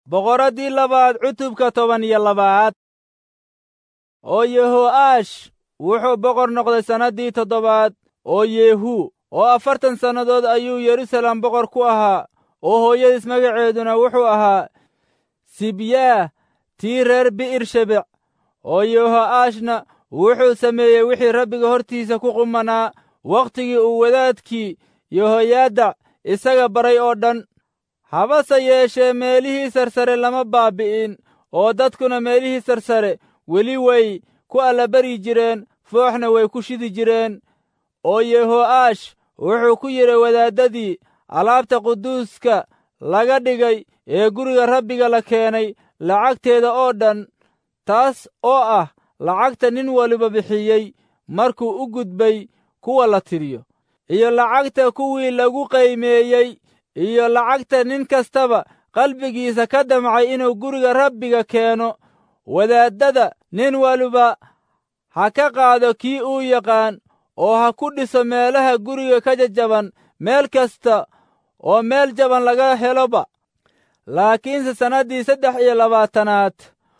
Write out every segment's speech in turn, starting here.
boqoraddii labaad cutubka toban iyo labaad oo yeho'aash wuxuu boqor noqday sannaddii toddobaad oo yeehu oo afartan sannadood ayuu yerusalem boqor ku ahaa oo hooyadiis magaceeduna wuxuu ahaa sibyaah tii reer bi'ir shebec oo yeho'aashna wuxuu sameeyey wixii rabbiga hortiisa ku qumanaa wakhtigii uu wadaadkii yehoyaadac isaga baray oo dhan habase yeeshee meelihii sarsare lama baabbi'in oo dadkuna meelihii sarsare weli way ku allabari jireen fooxna way ku shidi jireen oo yeho'aash wuxuu ku yidhi wadaaddadii alaabta quduuska laga dhigay ee guriga rabbiga la keenay lacagteeda oo dhan taas oo ah lacagta nin waliba bixiyey markuu u gudbay kuwa la tiriyo iyo lacagta kuwii lagu qaymeeyey iyo lacagta nin kastaba qalbigiisa ka damcay inuu guriga rabbiga keeno wadaaddada nin waliba ha ka qaado kii uu yaqaan oo ha ku dhiso meelaha guriga ka jajaban meel kasta oo meel jaban laga heloba laakiinse sannaddii saddex iyo labaatanaad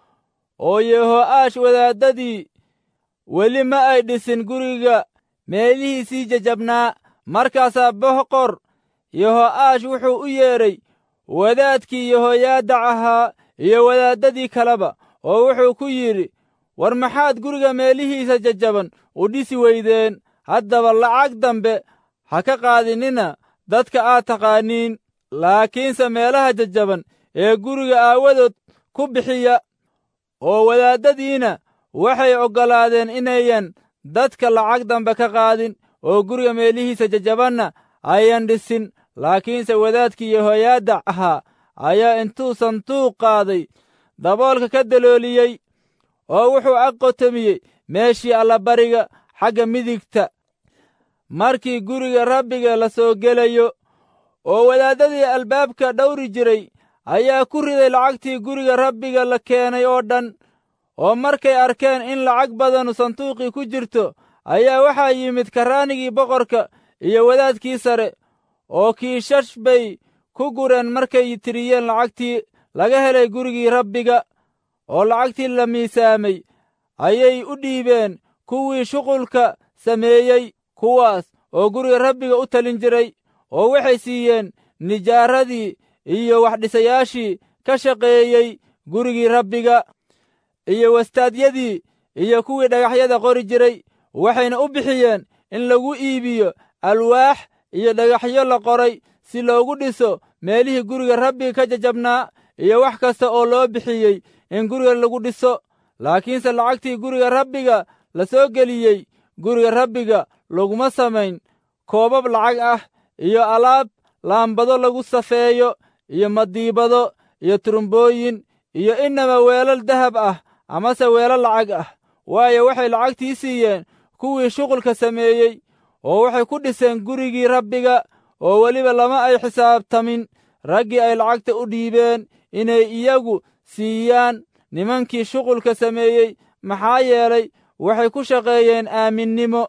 oo yeho'aash wadaaddadii weli ma ay dhisin guriga meelihiisii jajabnaa markaasaa boqor yeho'aash wuxuu u yeedhay wadaadkii yehoyaadac ahaa iyo wadaaddadii kaleba oo wuxuu ku yidhi war maxaad guriga meelihiisa jajaban u dhisi weydeen haddaba lacag dambe ha ka qaadinina dadka aad taqaaniin laakiinse meelaha jajaban ee guriga aawadood ku bixiya oo wadaaddadiina waxay oggolaadeen inayan dadka lacag dambe ka qaadin oo guriga meelihiisa jajabanna ayan dhisin laakiinse wadaadkii yehoyaadac ahaa ayaa intuu sanduuq qaaday daboolka ka dalooliyey oo wuxuu aqotomiyey meeshii allabariga xagga midigta markii guriga rabbiga la soo gelayo oo wadaaddadii albaabka dhawri jiray ayaa ku riday lacagtii guriga rabbiga la keenay oo dhan oo markay arkeen in lacag badanu sanduuqii ku jirto ayaa waxaa yimid karraanigii boqorka iyo wadaadkii sare oo kiishash bay ku gureen markay tiriyeen lacagtii laga helay gurigii rabbiga oo lacagtii la miisaamay ayay u dhiibeen kuwii shuqulka sameeyey kuwaas oo guriga rabbiga u talin jiray oo waxay siiyeen nijaaradii iyo waxdhisayaashii ka shaqeeyey gurigii rabbiga iyo wastaadyadii iyo kuwii dhagaxyada qori jiray waxayna u bixiyeen in lagu iibiyo alwaax iyo dhagaxyo la qoray si loogu dhiso meelihii guriga rabbiga ka jajabnaa iyo wax kasta oo loo bixiyey in guriga lagu dhiso laakiinse lacagtii guriga rabbiga la soo geliyey guriga rabbiga laguma samayn koobab lacag ah iyo alaab laambado lagu safeeyo iyo madiibado iyo turumbooyin iyo inaba weelal dahab ah amase weelal lacag ah waayo waxay lacagtii siiyeen kuwii shuqulka sameeyey oo waxay ku dhiseen gurigii rabbiga oo weliba lama ay xisaabtamin raggii ay lacagta u dhiibeen inay iyagu siiyaan nimankii shuqulka sameeyey maxaa yeelay waxay ku shaqeeyeen aaminnimo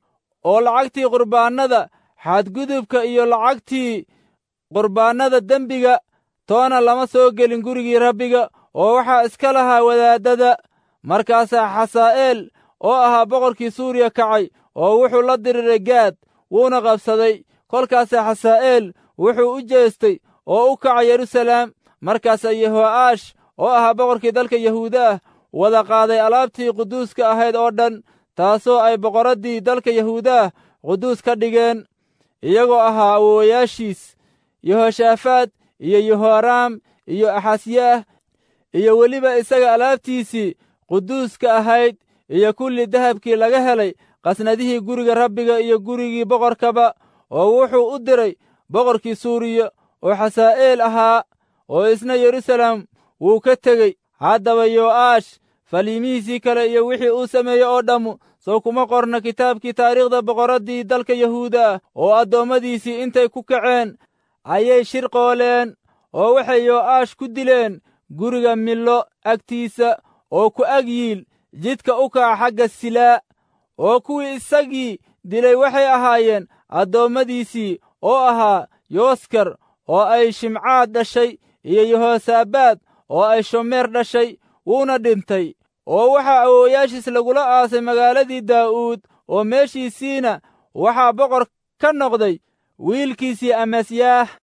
oo lacagtii qurbaannada xadgudubka iyo lacagtii qurbaannada dembiga toona lama soo gelin gurigii rabbiga oo waxaa iska lahaa wadaaddada markaasaa xasaa'eel oo ahaa boqorkii suuriya kacay oo wuxuu la diriray gaad wuuna qabsaday kolkaasaa xasaa'eel wuxuu u jeestay oo u kacay yeruusalaam markaasaa yeho'aash oo ahaa boqorkii dalka yahuuda ah wada qaaday alaabtii quduuska ahayd oo dhan taasoo ay boqorraddii dalka yahuuda ah quduus ka dhigeen iyagoo ahaa awoowayaashiis yehoshaafaad iyo yehoraam iyo axasyaah iyo weliba isaga alaabtiisii quduuska ahayd iyo kulli dahabkii laga helay qasnadihii guriga rabbiga iyo gurigii boqorkaba oo wuxuu u diray boqorkii suuriya oo xasaa'eel ahaa oo isna yeruusaalem wuu ka tegey haddaba yo'aash faliimihiisii kale iyo wixii uu sameeyey oo dhammu sow kuma qorna kitaabkii taariikhda boqorraddii dalka yahuuda ah oo addoommadiisii intay ku kaceen ayay shirqooleen oo waxay yo'aash ku dileen guriga millo agtiisa oo ku ag yiil jidka u kaca xagga silaa oo kuwii isagii dilay waxay ahaayeen addoommadiisii oo ahaa yooskar oo ay shimcaad dhashay iyo yehosaabaad oo ay shomeer dhashay wuuna dhintay oo waxaa awoowayaashiis lagula aasay magaaladii daa'uud oo meeshiisiina waxaa boqor ka noqday wiilkiisii amasyaah